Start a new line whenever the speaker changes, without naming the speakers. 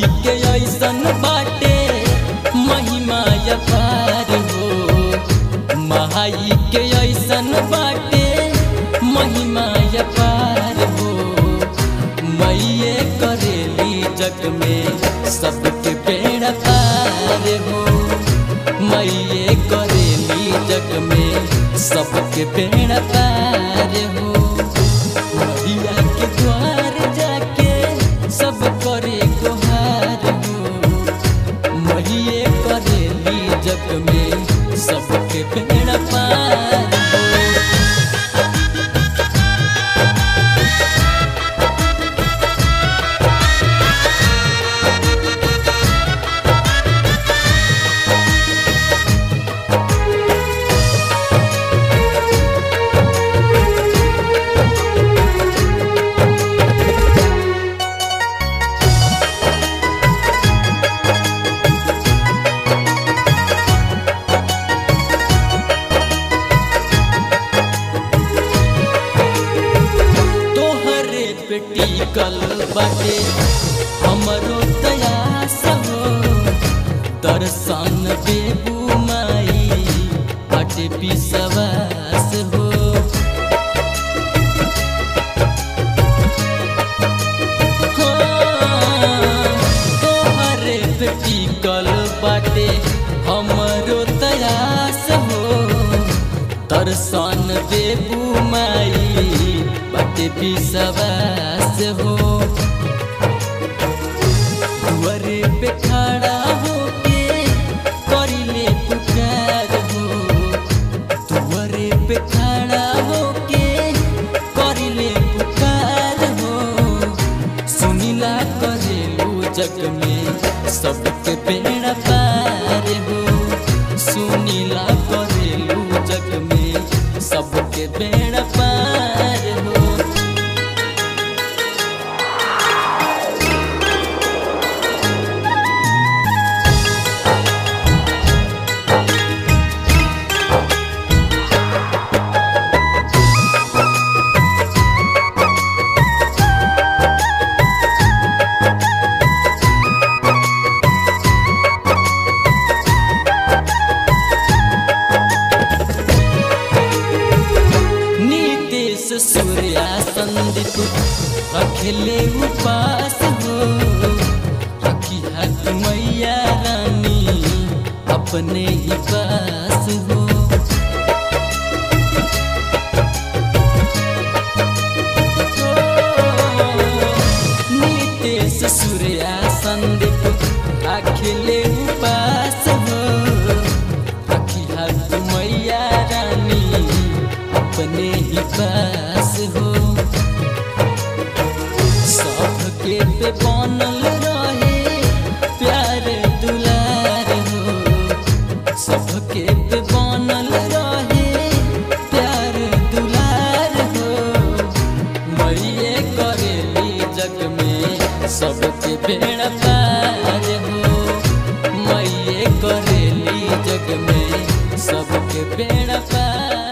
माई के ऐसन बाटे महिमा अपार हो माई के ऐसन बाटे महिमा अपार हो मैये करेली जग में सबके पेड़ पार हो मैये करेली जग में सबके पेड़ पार हो मैया के द्वार जाके सब करे गुहार हो मैये करेली जग में सबके पेड़ पार हो तोहरे बेटी कल बाटे हमरो तयास हो दर्शन बेबू माई बाटे विश्वास हो हाँ, तोहरे बेटी कल बाटे हमरो तयास हो दर्शन देबू माई बाटे विश्वास हो दुआरे पे खड़ा होके करिले पुकार हो दुआरे पे खड़ा होके करिले पुकार हो सुनिला करेलू जग में सबके पेड़ पार हो सुनिला करेलू जग में सबके पेड़ पार हो नीतीश सूर्या संदीप रखले उपास हो रखी हाथ मैया रानी अपने ही पास हो नीतीश सूर्या संदीप रखले उपास हो रखी हाथ मैया रानी अपने ही पास हो सबके पे बनल रहे प्यार दुलार हो सबके पे बनल रहे प्यार दुलार हो मैये करेली जग में सबके बेड़ा पार हो मैये करेली जग में सबके बेड़ा पार